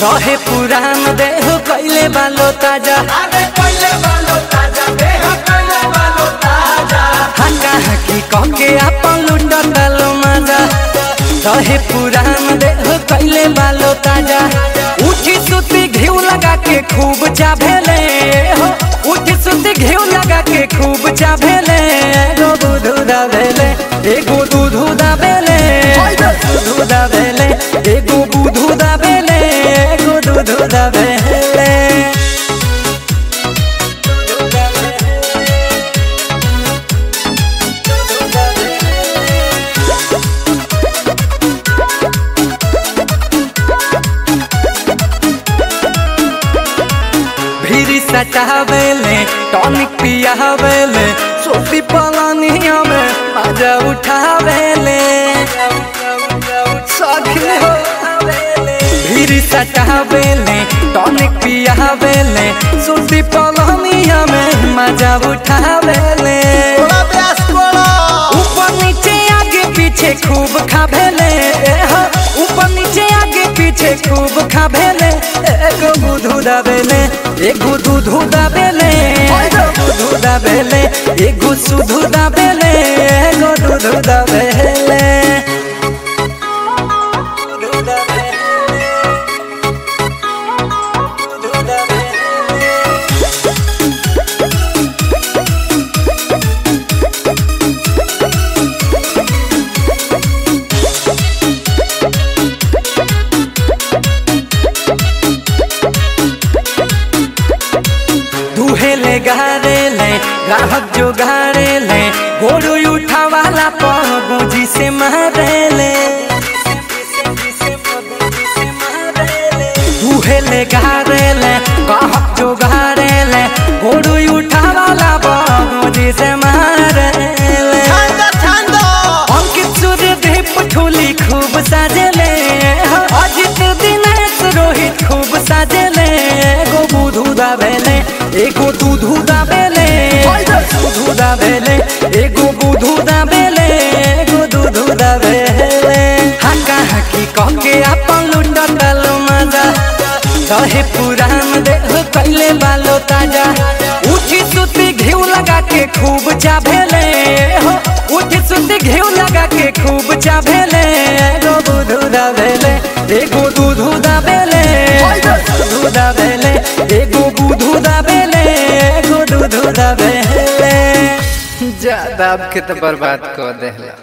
रहे पुरान देह कैले बालो ताजा अरे पहले वालो ताजा देह पहले वालो ताजा हका हकी कहके अपन लुटल मजा रहे पुरान देह कैले बालो ताजा उठी सुती घिउ लगा के खूब चाभेले हो उठी सुती घिउ लगा के खूब चाभेले एगो दूधू दाबेले एगो दूधू दाबेले दूधू दाबेले एगो दूधू दाबेले एगो दूधू दाबेले भीरी सटावेले टॉनिक पियावेले सोफी पलानिया में मजा उठावेले सखी हो भीरी सटावेले टॉनिक पियावेले सोफी पलानिया में मजा उठावेले थोड़ा प्यास कोड़ा ऊपर नीचे आगे पीछे खूब खाभेले हो, ऊपर नीचे आगे पीछे खूब खाभेले एगो बुधू दाबेले एगो दूधू दाबेले एगो दूधू दाबेले एगो सुधू दाबेले एगो दूधू दाबेले दूधू दाबेले, दूधू दाबेले। दुहेले गारेले ग्राहक जो गारेले गोरू उठा वाला पगुजी से मारेले दुहेले गारेले ग्राहक जो गारेले गोरू उठा वाला पगुजी से मारेले ठंडा ठंडा अंकित सूर्य दीप ठोली खूब साजेले अजित दिनेश रोहित खूब साजेले एगो बुधू दाबेले एगो दूधू दाबेले दूधू दाबेले एगो बुधू दाबेले एगो दूधू दाबेले हका हकी कहके अपन लुटल मजा रहे पुरान देह कैले बालो ताजा उठी सुती घिउ लगा के खूब चाभेले हो उठी सुती घिउ लगा के खूब चाभेले एगो दूधू दाबेले एगो दूधू दाबेले दूधू दाबेले एगो दूधू दाबेले एगो दूधू दाबेले जा दाब के तो बर्बाद कर देला